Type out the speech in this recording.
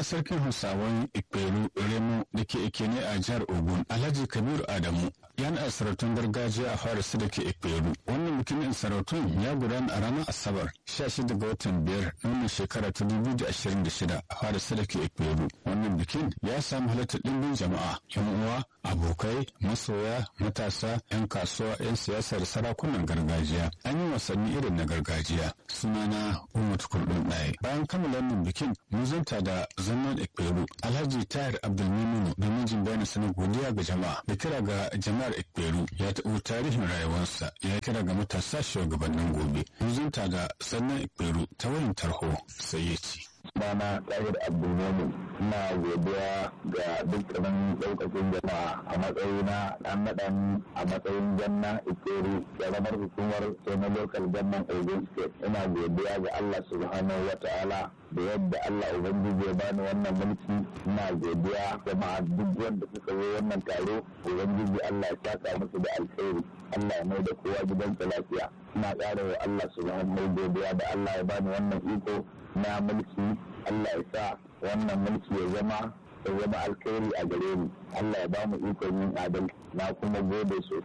girma sarkin hausawan ikperu remo da ke ikene a jihar ogun alhaji kabiru adamu yana sarautun gargajiya a fara su da ke ikperu wannan bikin sarautun ya gudana a ranar asabar 16 ga watan biyar na wannan shekara ta 2026 a fara su da ke ikperu wannan bikin ya samu halartar ɗimbin jama'a yan uwa abokai masoya matasa 'yan kasuwa 'yan siyasa da sarakunan gargajiya an yi wasanni irin na gargajiya sunana umar kurdun ɗaya bayan kammala wannan bikin mun zanta da zaman ekperu alhaji tahir abdulmimunu da mijin bayan sanar godiya ga jama'a da kira ga jama'ar ekperu ya taɓo tarihin rayuwarsa ya kira ga matasa shugabannin gobe mun zanta da sannan ekperu ta wayan tarho sai ya ce Sunana Tahir Abdulmumin ina godiya ga dukkanin ɗaukacin jama'a a matsayina ɗan naɗan a matsayin janna ikeri ƙaramar hukumar na local government Ogun State. Ina godiya ga Allah subhanahu wa ta'ala da yadda Allah Ubangiji ya bani wannan mulki ina godiya jama'a duk wanda suka zo wannan taro Ubangiji Allah ya saka musu da alkhairi Allah ya mai da kowa gidansa lafiya ina ƙara wa Allah subhanahu godiya da Allah ya bani wannan iko na mulki Allah ya sa wannan mulki ya zama ya zama alkhairi a gare ni Allah ya ba mu ikon yin adalci na kuma gode sosai